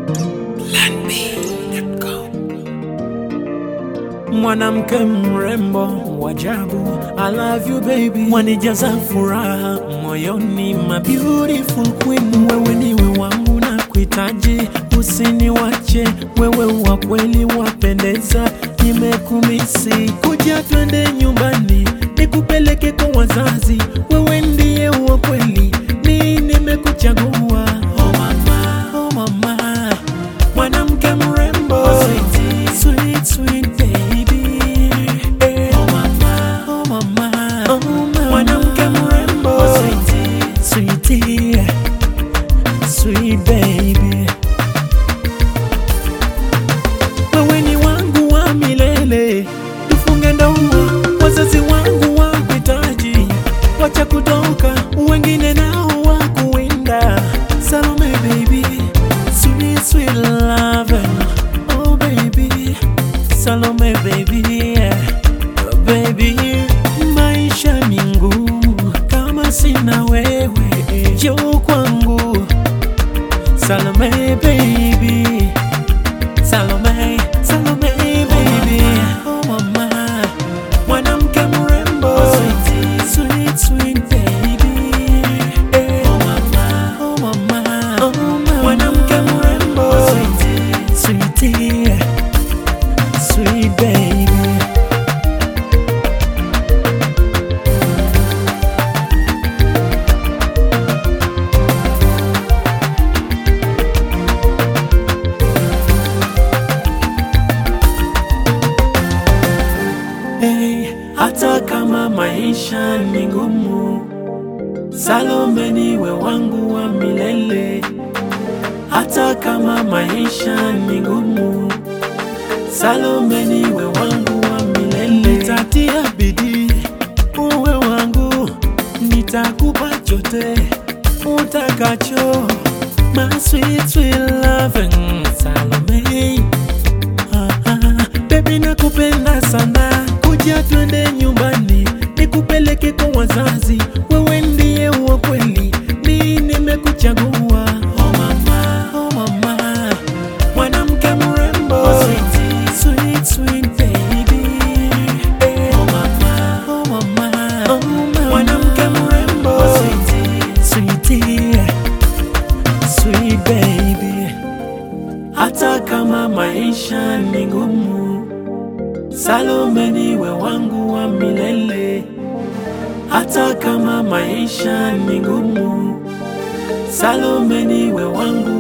Mwanamke mrembo wajabu, I love you baby, wanijaza furaha moyoni, my beautiful queen, wewe niwe wangu na kuhitaji, usiniwache wewe, wa kweli wapendeza, nimekumisi, kuja twende nyumbani, nikupeleke kwa wazazi, wewe ndiye wa kweli, mi nimekuchagua, oh mama, oh mama, mwanamke mrembo, sweet, sweet baby, eh. oh mama, oh mama, oh mama, mwanamke mrembo, sweetie, sweet baby. Wewe ni wangu wa milele, tufunge ndoa, wazazi wangu wakuhitaji, wacha kutoka, wengine nao wakuwinda. Salome baby, sweet sweet love, oh baby, Salome baby, yeah. oh baby, maisha ni ngumu kama sina wewe, njoo kwangu Salome baby Salome, Salome baby Oh mama Mwanamke mrembo Sweet, sweet baby Eh. Oh mama, oh mama Oh mama Mwanamke mrembo Sweetie Sweet baby Hey, hata kama maisha ni ngumu, Salome niwe wangu wa milele. Hata kama maisha ni ngumu, Salome niwe wangu wa milele. Nitatia bidii uwe wangu, nitakupa chote utakacho, my sweet sweet loving Salome. Ah, ah, Baby nakupenda sana, kuja twende nyumbani, nikupeleke kwa wazazi, wewe ndiye wa kweli, mi nimekuchagua. Oh mama, oh mama, mwanamke mrembo, sweet sweet baby. Eh, oh mama, oh mama, oh mama, mwanamke mrembo, sweetie, sweet baby. Hata kama maisha ni ngumu, Salome niwe wangu wa milele. Hata kama maisha ni ngumu, Salome niwe wangu